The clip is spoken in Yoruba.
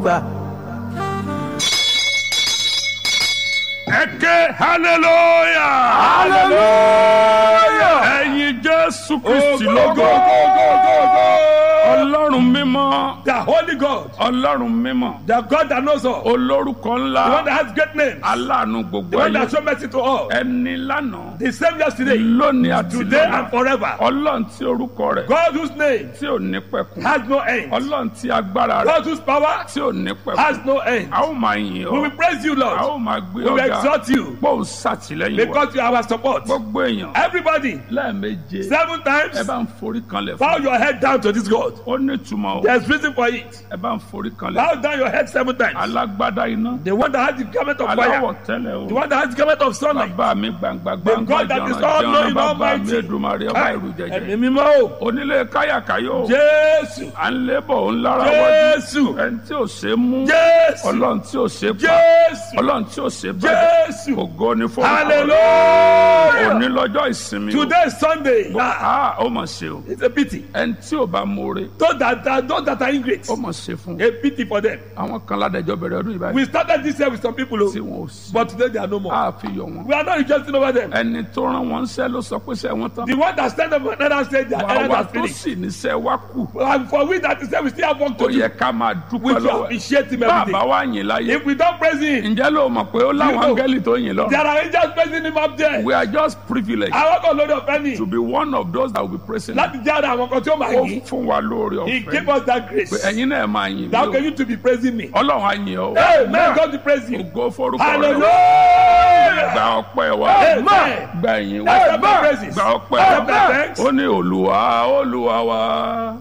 gbà. ẹ ké hallelujah hallelujah. ẹ̀yin jésù kristi go, lógo go, go, go, go. ọlọ́run mímọ́ The Holy God, ọlọ́run mímọ́ the God that knows all, olórúkọ the one ńlá that has great names, aláàánú the gbogbo one that ayé show mercy to all, ẹni lánàá the same yesterday, lónìí àti today and lọ́la forever. ọlọ́run tí orúkọ rẹ̀ God whose name tí ò ní pẹ̀kun has no end, ọlọ́run tí agbára rẹ̀ God whose power tí ò ní has pẹ̀kun no end. a ó máa yìn We ọ́ will praise you, a ó Lord. máa gbé We will ọ̀gá exalt you pọ́ùn sàtìlẹ́yìn wa because you are our support. gbogbo èèyàn Everybody, lẹ́ẹ̀meje seven ẹ times, bá ń forí kanlẹ̀ bow fún your head down to this God. ó ní ìtumọ̀ o There's reason for it. ẹ bá ń forí kanlẹ̀ Bow down your head seven times. alágbádá iná The one that has the garment of aláwọ̀ fire, tẹ́lẹ̀ the o one that has the garment of sunlight. bàbá mi gbangba The gbangba God that is jọ̀rọ̀ all jọ̀rọ̀ knowing, bàbá mi almighty. èdùmarè ọba ìrù jẹjẹ Ẹ̀mí mímọ́ o. onílé káyàkáyò Jésù. à ń lébọ̀ ń lára wájú Jésù. ẹni tí ò ṣe é mú Jésù. ọlọ́run tí ò ṣe é pa Jésù. ọlọ́run tí ò ṣe é bàjẹ́ Jésù. ògo ni fún òní Hallelujah. lọ́jọ́ ìsinmi o Today is Sunday. Ah, ah ó mà ṣe o it's a pity. ẹni tí ò bá mọ̀ọ́re Those that, that, those that are ingrate, ó mà ṣe fún un. a pity for them. àwọn kan ládẹjọ́ bẹ̀rẹ̀ ọdún ìbáyìí We started this year with some people, tí oh, wọn ò sí but today they are no more. a fi yọ wọn. We are not rejoicing over them. ẹni tó rán wọn ṣẹ́ ló sọ pé ṣẹ́ wọn tán. The one that stand up and another said their wà errand wá has tó finished. sì níṣẹ́ wá kù. And for we that is there, we still have work ó to do. yẹ ká máa We dúpẹ́ should lọ́wọ́ ẹ̀. appreciate him every bàbá day. wa yìn láyé. If we don't praise him, ǹjẹ́ ló mọ̀ pé ó láwọn You know. áńgẹ́lì tó yìn lọ. there are angels praising him up there. we are just privileged Àwọn kan lórí ọ̀fẹ́ ni to be one of those that will be praising him. láti jẹ́ ara àwọn kan tí ó máa ó yìn. fún wa lórí He ọ̀fẹ́. gave us that grace. pé ẹ̀yin náà máa yìn mí That o. can you to be praising me. ọlọ́run á yìn ọ́. Hey, may God be praising you. ògo forúkọ rẹ̀. Hallelujah. gba ọpẹ́ wa. Amen. gba ìyìn wa. Accept my praises. gba ọpẹ́ Accept my wa. thanks. ó ní olúwa olúwa wa.